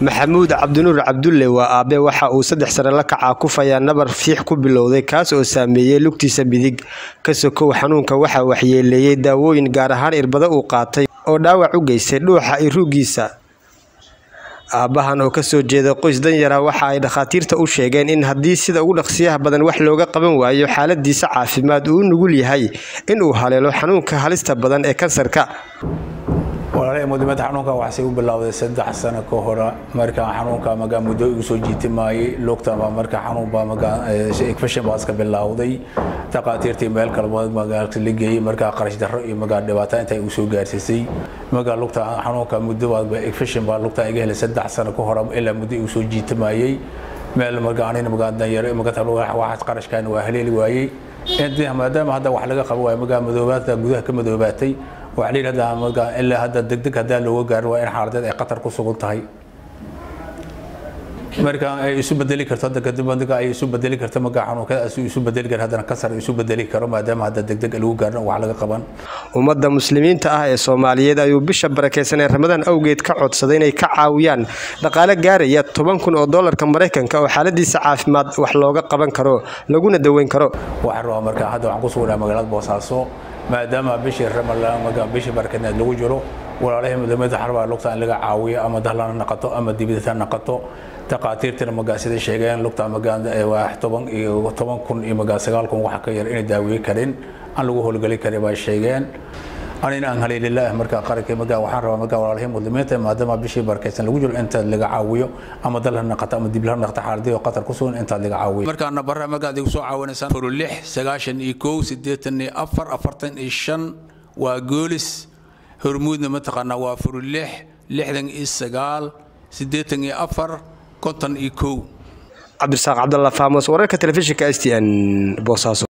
maxamuud cabdinuur cabdulle waa aabe waxa uu saddex sane la kacaa kufayaa nabar fiix ku bilowday kaas oo saameeyey lugtiisa midig ka sokow xanuunka waxaa waxyeeleeyey daawooyin gaar ahaan irbado uu qaatay oo dhaawac u geystay dhuuxa iyo ruuggiisa aabbahan oo kasoo jeeda qoys danyara waxa ay dhakhaatiirta u sheegeen in haddii sida ugu dhaqsiyaha badan wax looga qaban waayo xaaladiisa caafimaad uu u nugul yahay in uu haleelo xanuunka halista badan ee kansarka walaalahay mudimada xanuunka waxay u bilowday saddex sano ka hore marka xanuunka magaa muddo igu soo jiiti maayay lugta baa marka xanuun baa magaa infection baa iska bilowday dhaqaatiirtii meel kalmood magaalka la geeyey markaa qarash darro iyo magaa dhibaato inta igu soo gaarsiisay magaa lugta xanuunka muddo baa infection baa lugta iga helay saddex sano ka hore ilaa muddo igu soo jiiti maayay meel markaa anina magaa danyaro magaa waxaas qarashkaan waa haleeli waayey maadaama hadda wax laga qabo waay magaa madoobaadka gudaha ka madoobaatay waxaa la yidhahdaa markaa ilaa hadda degdeg haddaa looga gaarin waa in xaaladeed ay qatar ku sugan tahay marka ay isu bedeli karto hadda kadib adiga ay isu bedeli karto markaa xanuunkadaas isu bedeli karo haddana kasar isu bedeli karo maadaama hadda degdeg lagu gaarin wax laga qaban ummadda muslimiinta ah ee soomaaliyeed ayuu bisha barakeysan ee ramadaan awgeed ka codsaday inay ka caawiyaan dhaqaale gaaraya toban kun oo doolarka maraykanka oo xaaladiisa caafimaad wax looga qaban karo laguna daweyn karo waxaan rabaa marka hadda waxaan ku sugnaa magaalada boosaaso maadaama bishii ramadaan bishii barakadeed lagu jiro walaalahii mudamada xarbaa lugta in laga caawiyo ama dahlana naqato ama dibidata naqato dhaqaatiirtina magaa sida sheegeen lugta magaa waa toban iyo toban kun iyo magaa sagaal kun waxa ka yar inay daaweey karin aan lagu howlgeli karin baa sheegeen anina aan haleelilah markaa qaranka magaa waxaan rabaa magaa walaalahii muslimiinta maadaama bishii barakaysan lagu jiro intaad laga caawiyo ama dalha naqato ama diblaha naqato xaaladii oo qatar ku sugan intaad laga caawiyo markaa nabara magaad igu soo caawinaysaan furu lix sagaashan iyo kow siddeetan iyo afar afartan iyo shan waa goolis hormuudna mataqaanaa waa furu lix lixdan iyo sagaal siddeetan iyo afar konton iyo kow cabdirasaaq cabdalla faamos wararka telefishinka s t n boosaaso